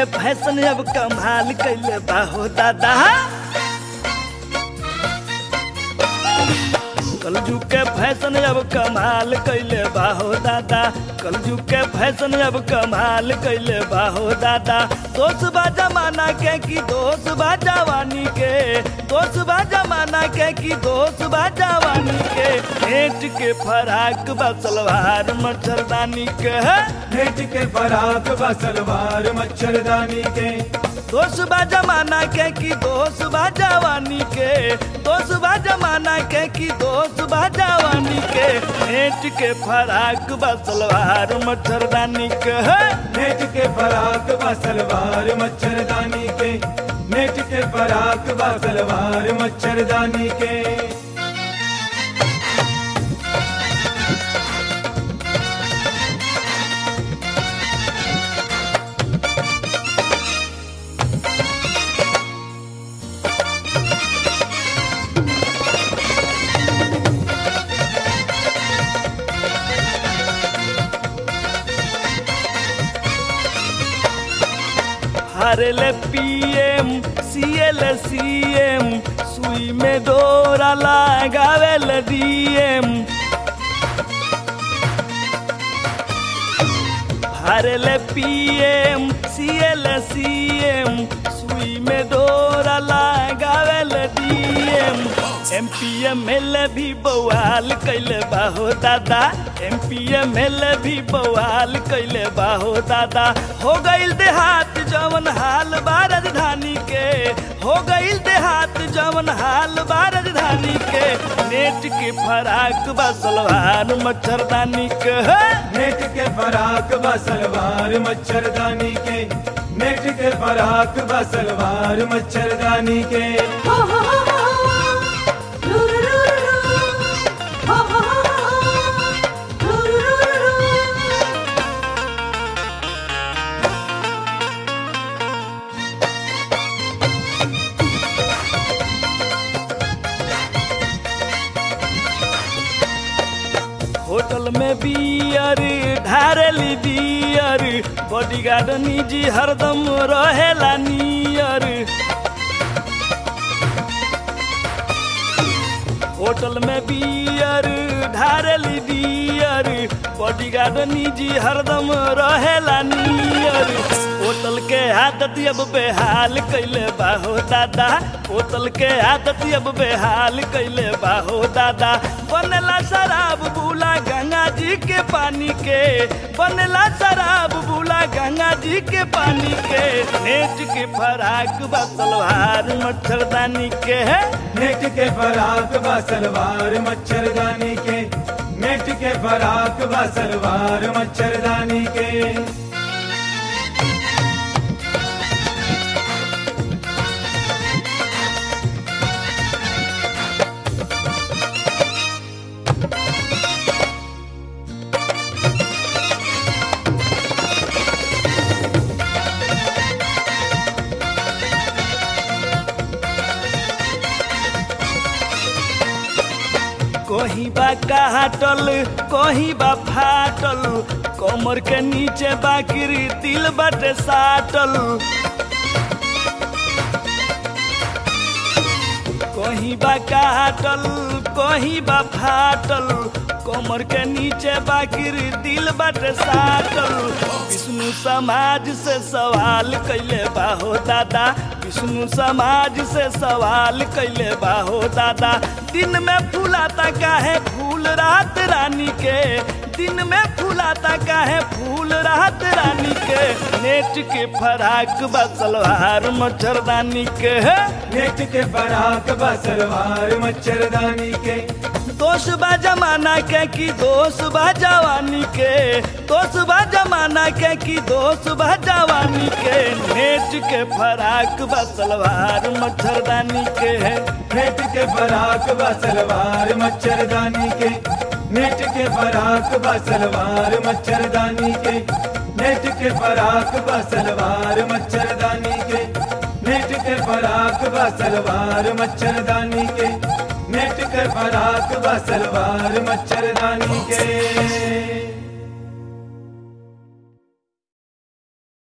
के फैशन अब कमाल कैले बाहो दादा कलजू के फैशन अब कमाल कैले बाहो दादा कलजू के फैशन अब कमाल कैले बाहो दादा दोस्त बा जमाना के की दोस्त बा जवानी के दोस्त बा जमाना के की दोस्त बा जवानी के नेट के फराक बा सलवार मच्छरदानी के नेट के फराक बा सलवार मच्छरदानी के दोस्त बा जमाना के की दोस्त बा जवानी के दोस्त बा जमाना के की दोस्त बा जवानी के नेट के फराक बा सलवार मच्छरदानी के नेट के फराक बा सलवार मच्छरदानी के नेट के फराक बा सलवार मच्छरदानी के हरल पीएम सीएल सीएम सुई में डोरा लगावेल डीएम हरल पीएम सीएल सीएम सुई में डोरा लगावेल D M M P M L भी बवाल कैले बाहो दादा एम पी एम एल भी बवाल कैले बाहो दादा हो गईल देहात जवन हाल बा राजधानी के हो गईल देहात जवन हाल बा राजधानी के नेट के फराक बा सलवार मच्छरदानी के नेट के फराक बा सलवार मच्छरदानी के नेट के फराक बा सलवार मच्छरदानी के हो हो हो हो रू रू रू रू हो हो हो रू रू रू होटल में बियर ढारेली बियर बॉडीगार्ड निजी हरदम रहेला नियर होटल में बियर ढारेली बियर बॉडीगार्ड निजी हरदम रहेला नियर होटल के आदत अब बेहाल कैले बाहो दादा होटल के आदत अब बेहाल कैले बाहो दादा बनेला शराब बुला गंगा जी के पानी के बनेला शराब बुला गंगा जी के पानी के नेट के फराक बा सलवार मच्छरदानी के है नेट के फराक बा सलवार मच्छरदानी के नेट के फराक बा सलवार मच्छरदानी के कहीं बा काटल कहीं बा फाटल कमर के नीचे बाकिरी दिल बटे साटल कहीं बा काटल कहीं बा फाटल कमर के नीचे बाकिर दिल बटे साटल विष्णु समाज से सवाल कैले बाहो दादा विष्णु समाज से सवाल कैले बाहो दादा दिन में फूलाता काहे फूल रात रानी के दिन में फूलाता काहे फूल रात रानी के नेट के फराक बा सलवार मच्छरदानी के नेट के फराक बा सलवार मच्छरदानी के दोष बा जमाना के की दोष बा जवानी के दोष बा जमाना के की दोष बा जवानी के नेट के फराक बा सलवार मच्छरदानी के है नेट के फराक बा सलवार मच्छरदानी के नेट के फराक बा सलवार मच्छरदानी के नेट के फराक बा सलवार मच्छरदानी के नेट के फराक बा सलवार मच्छरदानी के नेट के फराक बा सलवार मच्छरदानी के